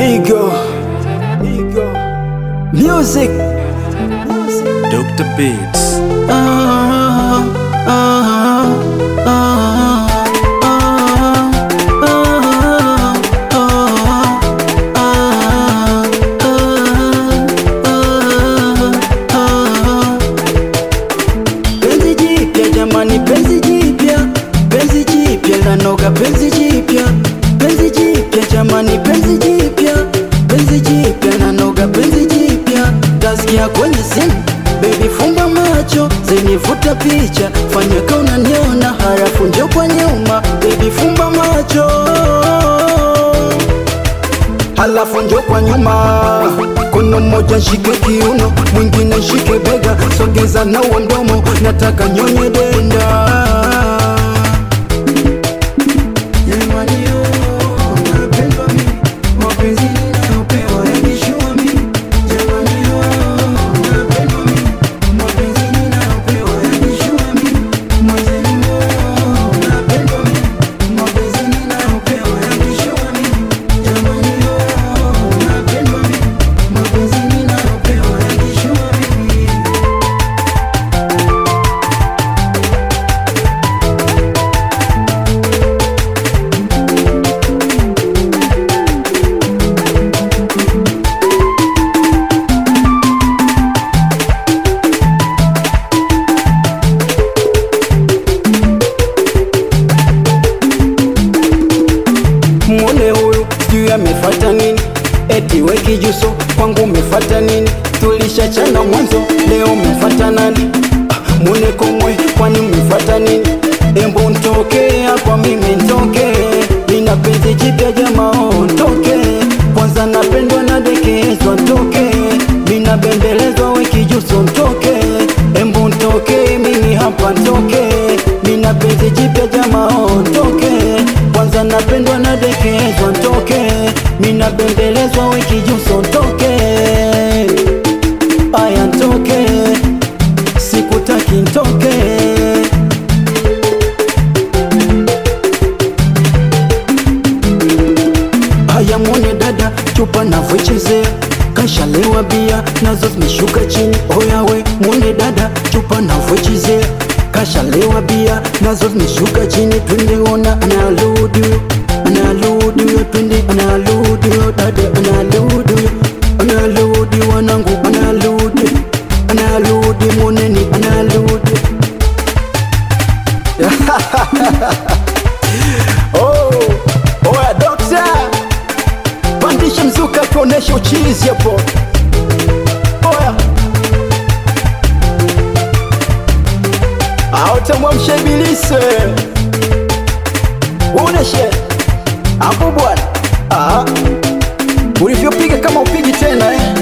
Ego, ego, music. Dr. Beats. Ah, ah, ah, ah, ah, ah, ah, ah. Penzi jipya jamani, penzi jipya, penzi jipya lanoga, penzi jipya, penzi jipya jamani, penzi jipya, penzi jipya lanoga, penzi jipya. Tasikia kwenye simu, baby fumba macho, zenivuta picha, fanya kama unaniona, halafu njo kwa nyuma, baby fumba macho halafu njo kwa nyuma, kono moja shike kiuno, mwingine shike bega, sogeza na uondomo, nataka nyonye denda. Jamani, oh, napendwa mimi, mapenzi ninayopewa yanishua mimi. Jamani, oh, napendwa mimi, mapenzi ninayopewa yanishua mimi. Mwenzenu, oh, napendwa mimi, mapenzi ninayopewa yanishua mimi. Jamani, oh, napendwa mimi, mapenzi ninayopewa yanishua mimi. Mwone huyu sijui amefata nini, eti we kijuso kwangu umefata nini? Tulishachana mwanzo, leo umefata nani? Ah, Mwone komwe, kwani umefata nini? Embo ntoke hapa, mimi ntoke, nina penzi jipya jamaa, oh, ntoke kwanza, napendwa na dekezwa, ntoke mina bembelezwa, we kijuso, ntoke embo ntoke, mimi hapa ntoke, mina penzi jipya jamaa, oh, ntoke kwanza napendwa na dekezwa ntoke, mina bembelezwa wiki juso ntoke, aya ntoke, sikutaki ntoke. Haya mwone dada, chupa navyochezea kashalewa bia nazo zimeshuka chini. Oya we mwone dada, chupa navyochezea kashalewa bia nazo zimeshuka chini. Twende ona analudi huyo, analudi huyo, twende analudi huyo, dada analudi huyo, analudi wanangu, analudi, analudi mwoneni, analudi oh, oya dokta pandisha mzuka tuoneshe uchizi hapo. Oya autamwamsha ibilisi uoneshe hapo bwana, Ah, ulivyopiga kama upigi tena eh.